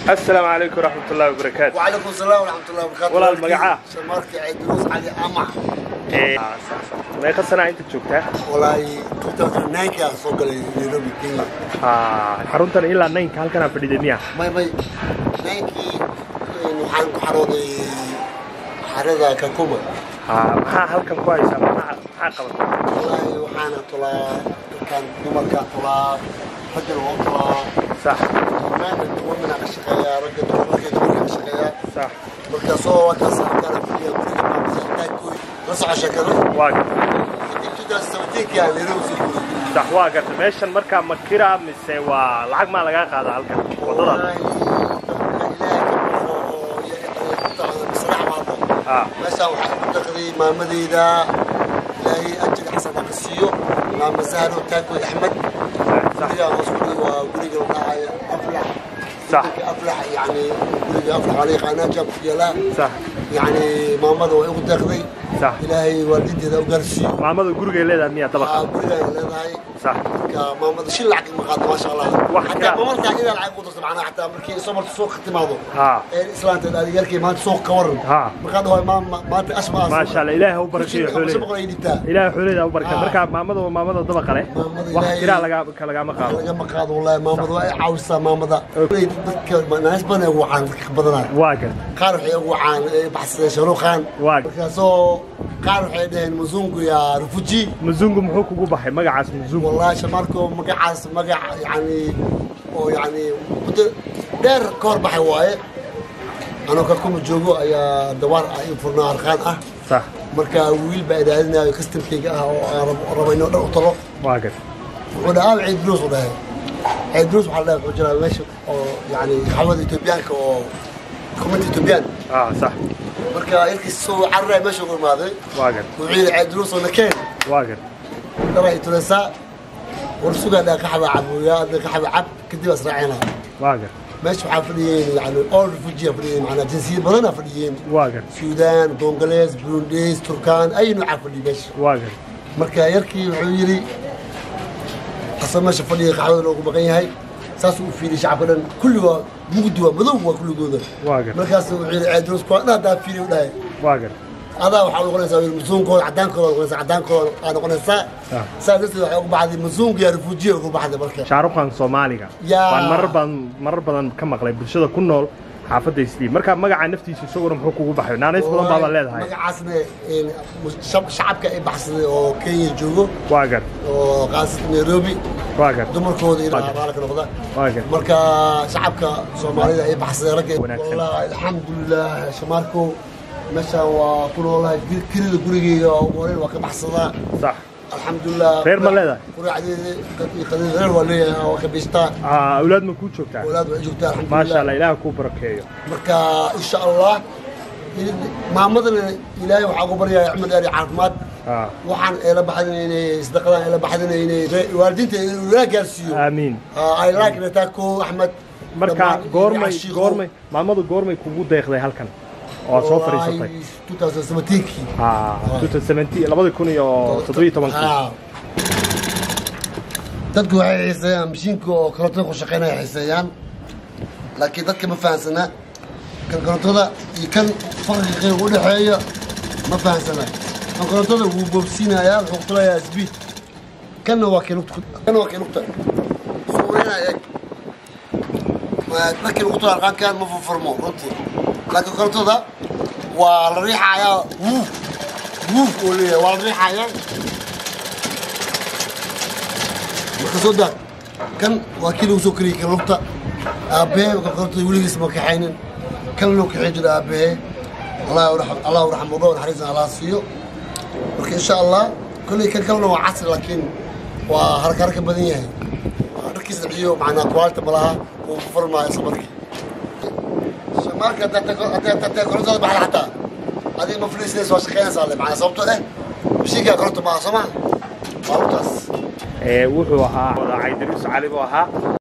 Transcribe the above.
assalaamu calaykum waraxmatullahi wabarakaatu وعليكم السلام ورحمة الله وبركاته ولا المقعة. شمارك عيدروس علي أمع Ee, meeqa sanaa inta joogtaa والله 2009 كان سوق نيروبي كينيا Ah, xaruntan ilaa naynka halkanaa fadhida miya ماي ماي نايكي waxaan ku xarooday xarada kakuma Ah, maxaa halkan ku haysaa maxaa maxaa qabata wallaahi waxaana tulaa dadkan dumarka tulaa raggan waa tulaa sax dhammaan dumarkana ka shaqeeyaa ragga dumarka dumarka ka shaqeeyaa sax markaasoo wakaas halkaana fadhiya guriga maamulitaankood la soco sheekada waa garta kadib 2017 yaa nairobi soo guuray sax waa garta meeshan markaa ma kira mise waa lacag maa lagaa qaadaa halkan waddada ah meeshaan waxaa ku daqday maamadeyda ilaahay ajir xasan ha ka siiyo maama sahro taakoy axmed sax guriga hoos fadhiya waa guriga la dhahaya aflax sax guriga aflax yani guriga aflax waa la yaqaanaa jaab ku yaalaa sax yani maamada way ugu deeqday sax ilaahay waalidiinteeda u gaarsiiyo maamada gurigay leedahay miya dabaqa Aa, guriga ay leedahay sax marka maamada shil lacag ma qaado maasha allah Wax xataa kala- mamartaa idaa lacag u darto macnaha xataa markii somalka suuqa ka timaado ha ee islaanta adeegyarkii maanta suuq ka waran ha markaa dhawaay maanta ashmaa maasha allah ilaahay ha u barakeeyo xooleyda ay dhibtaa ilaahay xooleyda ha u barakeeyo Ah. markaa maamada waa maamada dabaqa leh Maamada wax ilaahay- kiraa laga lagama qaado lagama qaado wallahi maamada waa ay caawisaa maamada Koley dadka naas badan ay ugu wacaan dadka badanaa waa garta qaar waxay ugu wacaan ee baxsadeen sharuuqaan Waa. markaasoo qaar waxay dhaheen muzungu ya rufuji muzungu muxuu kugu baxay magacaas muzungu wallahi shamarko magacaas magac yani oo yani muddo dheer ka hor baxay waaye anoo ka kuma joogo ayaa dawaar ah in furnaa arkaan ah sax marka wiil baa idhaadinayo kastamkayga ah oo aan rab- rabo inoo dhan u talo waa garta wuxuu dhahaa ciid blues u dhahay ciid blues waxaa la dhahay wuxuu jiraa meesha oo yani xawada etoobiyaanka oo xukuumadda etoobiyaan ah sax marka yarkiis soo cararaya meesha ugu imaaday waa garta wuxuu yidhi ciid blues oo nakeen waa garta dharay tulesaa war sugaa dhaa kaxaba cabuya adna kaxaba cab kadib asraacina waa garta meesha waxaa fadhiyeen yani all refugee fadhiyeen macnaa jinsiyad badanaa fadhiyeen waa garta suudaan bongalees burundes turkaan ay noocaa fadhiya meesha waa garta marka yarkii wuxuu yidhi asal meesha fadhiga qaxwada loogu maqan yahay saasuu u fiiriyay shacabka dhan kulligood mugdi waa madow waa kulligooda waa garta markaas wuxuu yidhi ceedros kuwa dhan haddaa fiiriy u dhahay waa garta adaa waxaa noqonaysaa wiil masuunkooda cadaankooda noqonaysaa cadaankooda aa noqonaysaa Ah. saa darteed waxay ugu baxday masuunka yaa refuujiya ugu baxday marka shaaruqan soomaaliga Yaa. baan marar badan marar badan ka maqlay bulshada ku nool xaafadda isliim marka magaca naftiisa isaguna muxuu kugu baxay naanays badan baaba leedahay magacaasna een, shab- shacabka ay baxsaday oo kenya joogo waa gar oo qaasatan nairobi waa gar dumarkooda Waa ilaa gar. raalka noqda waa gar marka shacabka soomaalida ay baxsadeen ragga Wanaagsan. wallahi alxamdulilah shamaarko meeshaan waa ku noolahay gir- kirida gurigeyga oo ugu horeyn waa ka baxsadaa sax alxamdulilah Reer ma leedahay? quraacdeeda iyo qadada reer waa leeyahay waa ka bishtaa Ah, awlaad ma kuu joogtaa walaad waa joogtaa maasha alxamdulilah allah ilaah kuu barakeeyo marka insha allah maamadana ilaahay waxaa ugu baryaaya axmed eeri caafimaad Ah, waxaan eela baxdin inay isdaqadaan eela baxdin inay re- waalidiinta ilaa gaarsiiyo aamiin ay like nataa ko axmed marka dhammaan goormay Shiikhow. goormay maamadu goormay kugu deeqday halkan oo aad soo fadhiisatay Wallahi, 2017 Ah, 2017 labadi kun iyo toddobiyo tobankii Ah. dadku waxay xiiseeyaan mashiinka oo korontada ku shaqeynaya xiiseeyaan laakiin dadka ma fahansana kan korontada iyo kan farqiga u dhexeeya ma fahansana kan korontada wuu boobsiinayaa wuxuu ku tulayaa speed kanna waa kii lugta kanna waa kii lugta suurinaya eeg Ma- markii lagu tula arqaankan ma furfurmo runtii laakiin korontada waa la riixayaa wuuf wuuf uu leeyahay waa la riixayaa marka soo daad kan waa kii lagu soo kariyey kan lugta aabbahee marka korontada weligiis ma kaxaynin kan loo kaxay jira aabbahee allah raxm- allah raxmado naxariisna allah siiyo marka insha allah kolley kan kalena waa casri laakiin waa harka harka badan yahay waa dharkiisa ciyo macnaa kuwaalta malaha uu furmaayo isla markii shamaarka haddaad tago- haddaad haddaad korontada baxda xataa adiga ma fadhiisanaysa waa shaqeynaysaa le macnaa sababtoo eh mashiinkaa koronta maaha soo maha waa lugtaas ee wuxuu ahaa caydaruus cali buu ahaa